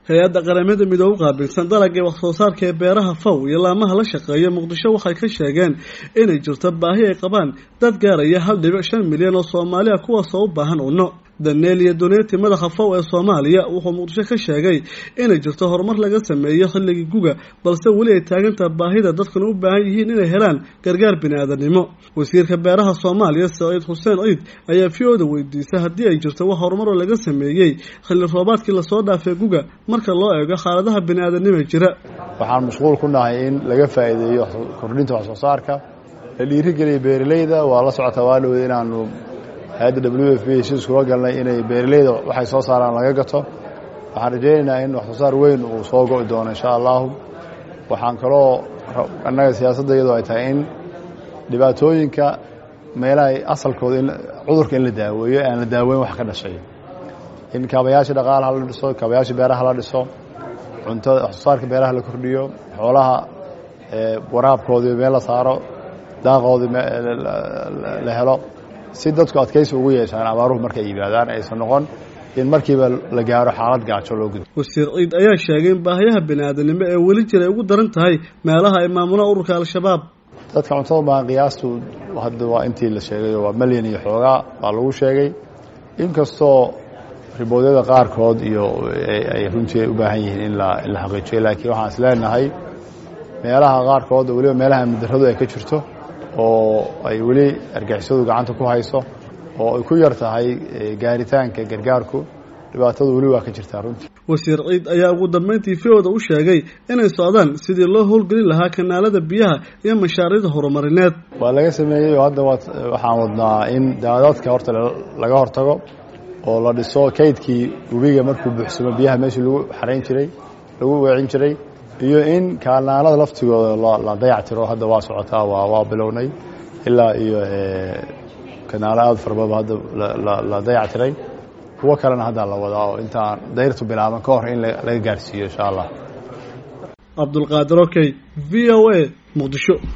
hay-adda qaramada midoobe u qaabilsan dalagii wax soo saarka ee beeraha faw iyo laamaha la shaqeeya muqdisho waxay ka sheegeen inay jirto baahi ay qabaan dad gaaraya hal dhibic shan milyan oo soomaaliya kuwaasoo u baahan unno daneel iyo duneeti madaxa faw ee soomaaliya wuxuu muqdisho ka sheegay inay jirto horumar laga sameeyo xilligii guga balse weli ay taagantaha baahida dadkuna u baahan yihiin inay helaan gargaar bini-aadanimo wasiirka beeraha soomaaliya saciid xuseen ciid ayaa v o da weydiisay haddii ay jirto wax horumaroo laga sameeyey xilli roobaadkii lasoo dhaafay guga marka loo eego xaaladaha bini-aadanima jira waxaan mashquul ku nahay in laga faa'iideeyo kordhinta wax soo saarka la dhiirigeliya beeralayda waa la socotaa waalowda inaanu hay-adda w f b heshiis kula galnay inay beeralayda waxay soo saaraan laga gato waxaan rajaynaynaa in wax soo saar weyn uu soo go'i doono insha allahu waxaan kaloo annaga siyaasadda iyadoo ay tahay in dhibaatooyinka meelaha asalkooda cudurka in la daaweeyo aan la daaweyn wax ka dhashay in kaabayaasha dhaqaalaha la dhiso kaabayaasha beeraha la dhiso cuntada wax soo saarka beeraha la kordhiyo xoolaha waraabkoodii meel la saaro daaqoodii la helo si dadku adkaysi ugu yeeshaan abaaruhu markay yimaadaan aysan noqon in markiiba la gaaro xaalad gaajo loo gudbo wasiir ciid ayaa sheegay in baahiyaha bini-aadanimo ee weli jira ay ugu daran tahay meelaha ay maamulaan ururka al-shabaab dadka cuntada baan qiyaastu hadda waa intii la sheegayo waa malyan iyo xoogaa baa lagu sheegay inkastoo riboodyada qaarkood iyo ay runtii ay u baahan yihiin in la in la xaqiijiyo laakiin waxaan is leenahay meelaha qaarkood weliba meelaha amnidarradu ay ka jirto oo ay weli argixisadu gacanta ku hayso oo ay ku yar tahay gaaritaanka gargaarku dhibaatadu weli waa ka jirtaa runtii wasiir ciid ayaa ugu dambeyntii v-oda u sheegay inay socdaan sidii loo howlgelin lahaa kanaalada biyaha iyo mashaariicda horumarineed waa laga sameeyey oo hadda waxaan wadnaa in daadadka horta laga hortago oo la dhiso kaydkii webiga markuu buuxsamo biyaha meeshii lagu xarayn jiray lagu weecin jiray iyo in kaalnaanada laftigooda la dayactiro hadda waa socotaa waa bilownay ilaa iyo kanaalo aada farbaba hadda la dayactiray kuwo kalena hadda la wadaa oo intaan dayrtu bilaaban ka hor in laga gaarsiiyo insha allah cabdulqaadir okey v o a muqdisho